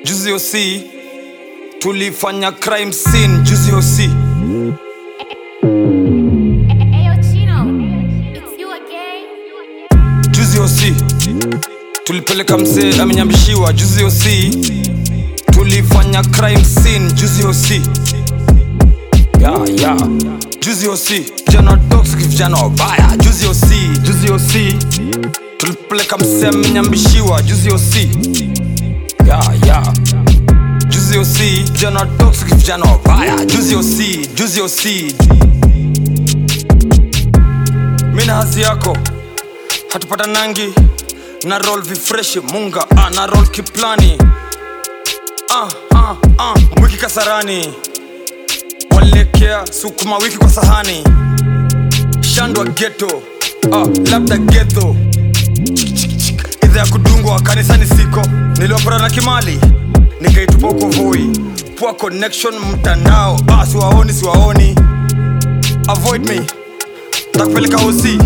juzi osi tulifanya crime scene juzi osi Ayo, Chino, it's you again. juzi osi tulipeleka msee amenyambishiwa juzi osi tulifanya crime scene juzi osi ya ya juzi osi vijana toxic vijana wabaya juzi osi juzi osi tulipeleka msee amenyambishiwa juzi osi ya ya juzi osi vijana toxic vijana wabaya juzi osi juzi osi mi na hazi yako hatupata nangi na roll vifreshi munga ah, na roll kiplani ah, ah, ah, mwiki kasarani walekea sukuma wiki kwa sahani shandwa geto ah, labda geto idha ya kudungwa kanisani siko niliwapora na kimali nikaitupa huko voi poa connection mtandao ah, siwaoni siwaoni avoid me takupeleka osi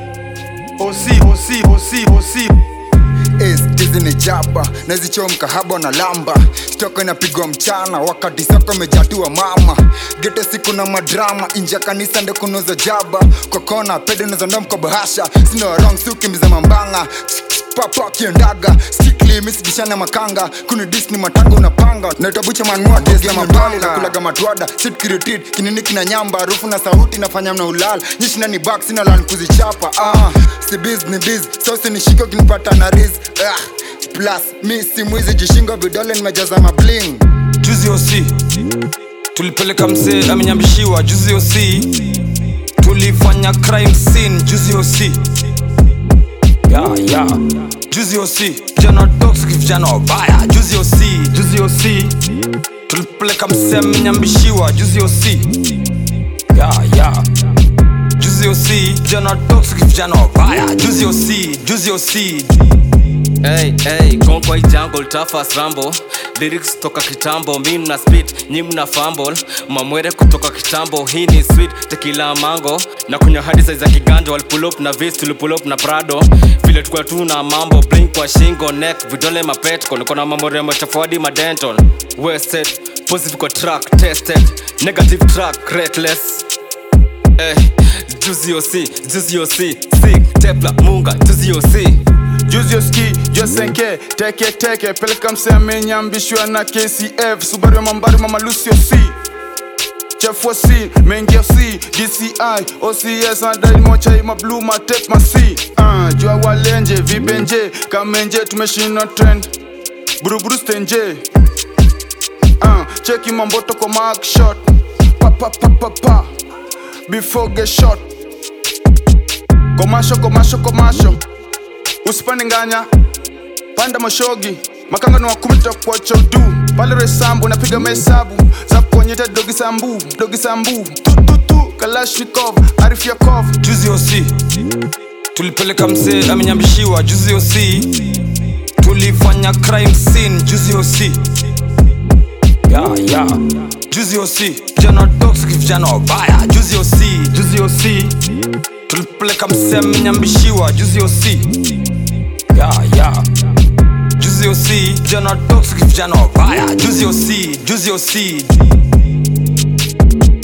osi osi osi osi tizi ni jaba nazichomka haba na lamba stoko inapigwa mchana wakati soko imejatua mama gete siku na madrama inje ya kanisa ndo kunoza jaba kwa kona pede nazonda mko bahasha sina wrong sukimbiza mambanga papa kiendaga strictly misidishana makanga kuni dis ni matanga unapanga naitabucha manua tezia mabali na kulaga matwada sitkiritit kinini kina nyamba harufu na sauti nafanya mna ulala nyishina ni bak sina lan kuzichapa ah, si biz ni biz sosi ni shiko kinipata na riz ah, plus mi si mwizi jishingo vidole nimejaza mabling juzi osi tulipeleka msee amenyambishiwa juzi osi tulifanya crime scene juzi osi ya ya juzi osi vijana toxic vijana wabaya juzi osi juzi osi tulipeleka msee amenyambishiwa juzi osi ya ya juzi osi vijana toxic vijana wabaya juzi osi juzi osi Hey, hey, gone kwa hii jungle tafas rambo lyrics toka kitambo mi mna spit nyi mna fumble mamwere kutoka kitambo hii ni sweet tekila mango na kunywa hadi size za kiganja walipull up na vis tulipull up na prado vile tukua tu na mambo blink kwa shingo neck vidole mapetko niko na mambo rembo chafuadi madenton wasted positive kwa track tested negative track reckless Eh, juzi osi, juzi osi, sick, tepla, munga, juzi osi. juzi oski josenke teke teke peleka mseme nyambishwa na kcf subaru ya mambari mama lucio c chefua c mengia c dci ocs adaimochai mablu matep masi uh, jua walenje vibenje kamenje tumeshinda trend buruburu stenje uh, cheki mamboto kwa mark shot pa pa pa pa pa before get shot komasho komasho komasho usipande nganya panda mashogi makanga ni wakumi tutakuwa chodu pale resambu napiga mahesabu za kuonyeta dogi sambu dogi sambu tututu kalashnikov arifiakov juzi osi tulipeleka msee amenyambishiwa juzi osi tulifanya crime scene juzi osi ya ya juzi osi vijana toxic vijana wabaya juzi osi juzi osi tulipeleka msee amenyambishiwa juzi osi ya ya juzi osi vijana toxic vijana wabaya juzi osi juzi osi